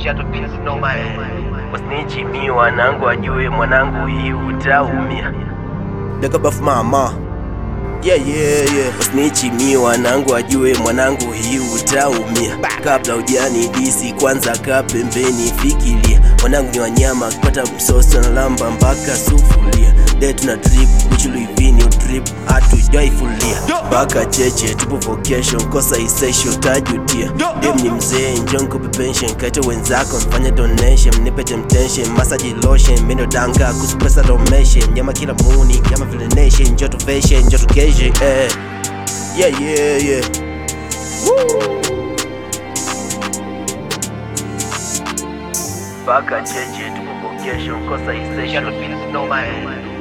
Wasnichi mi wanangu ajue mwanangu hii utaumia Dekabaf mama Yeah, yeah, yeah. Wasnichi mi wanangu ajue mwanangu hii utaumia Kabla ujani disi kwanza ka pembeni fikiria Mwanangu ni wanyama kupata msoso na lamba mpaka sufuria De tuna drip kuchuluivini utrip hatujaifulia mpaka cheche tupo vocation kosa isesho tajutia dem ni mzee njonko pension kaita wenzako mfanya donation mnipe temptation massage lotion mendo danga kusupesa domeshe nyama kila muni kama vile nation njoto fashion njoto keshe eh. yeah yeah yeah mpaka cheche tupo vocation kosa isesho